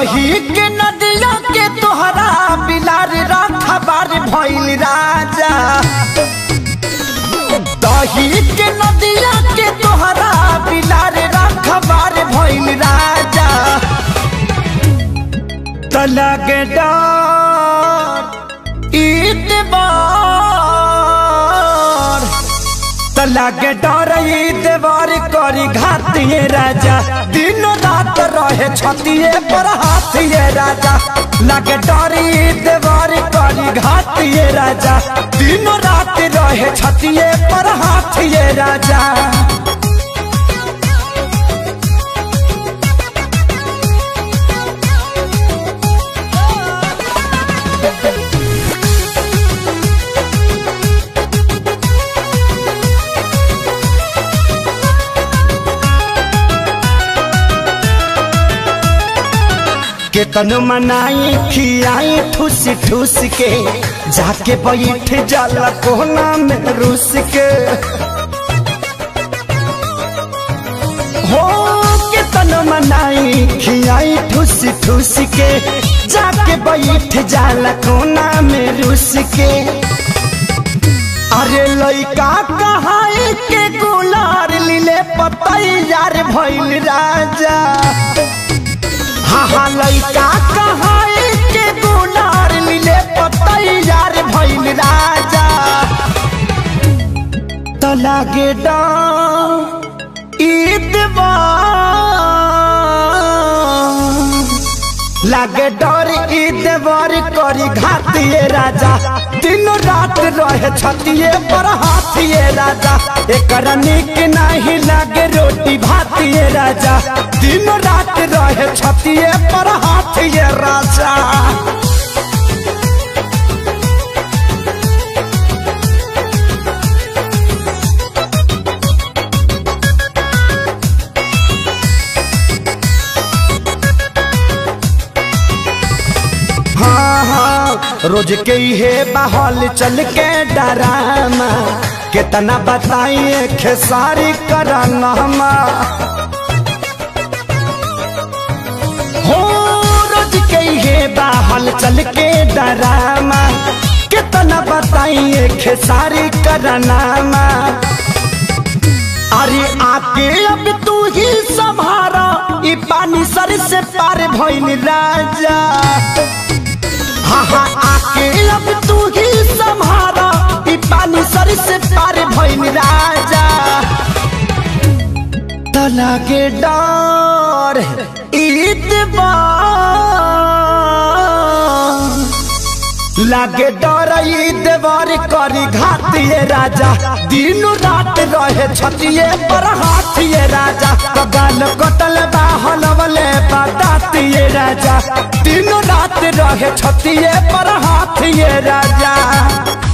दही के नदिया के तोहरा बिलार रखबार भइल राजा दही के नदिया के तोहरा बिलार रखबार भइल राजा तलग डर ईतबार तलग डर ईतबार करी घातिए राजा दिन रात रहे छतिए पर हाथिए राजा लगे डर ईतबार करी घातिए राजा दिन रात रहे छतिए पर हाथिए राजा केतन मनाई खियाई ठूस ठूस के जाके बैठ जाला कोना में रूस के हो केतन मनाई खियाई ठूस ठूस के जाके बैठ जाला कोना में रूस के अरे लइका कहाई के गुलार लीले पतैयार भइल राजा हाँ हाँ लइका कहाई के गुलार लीले पतैयार भइल राजा तो लागे ईदवा लागे डर ईदवर करी घातिए राजा दिन रात रहे छतिए पर हाथिए राजा एकर निक नहीं लागे रोटी भातिए राजा दिन रात रहे छतिए पर हाथिए राजा हाँ हाँ रोज के हे बहल चल के डरामा कितना बताइए खेसारी कराना हो रोज के हे बहल चल के डरामा कितना बताइए खेसारी कराना अरे आके अब तू ही संभारा ई पानी सर से पार भइल राजा हाँ हाँ आके अब तू ही संभारा ई पानी सर से पार भइल राजा तला के डर ईदबार लागे डर देवर करी घातिए राजा दिन रात रहे छतिए पर हाथिए राजा कगाल कटल बाहल वाले बतातिए राजा दिन रात रहे छतिए पर हाथिए राजा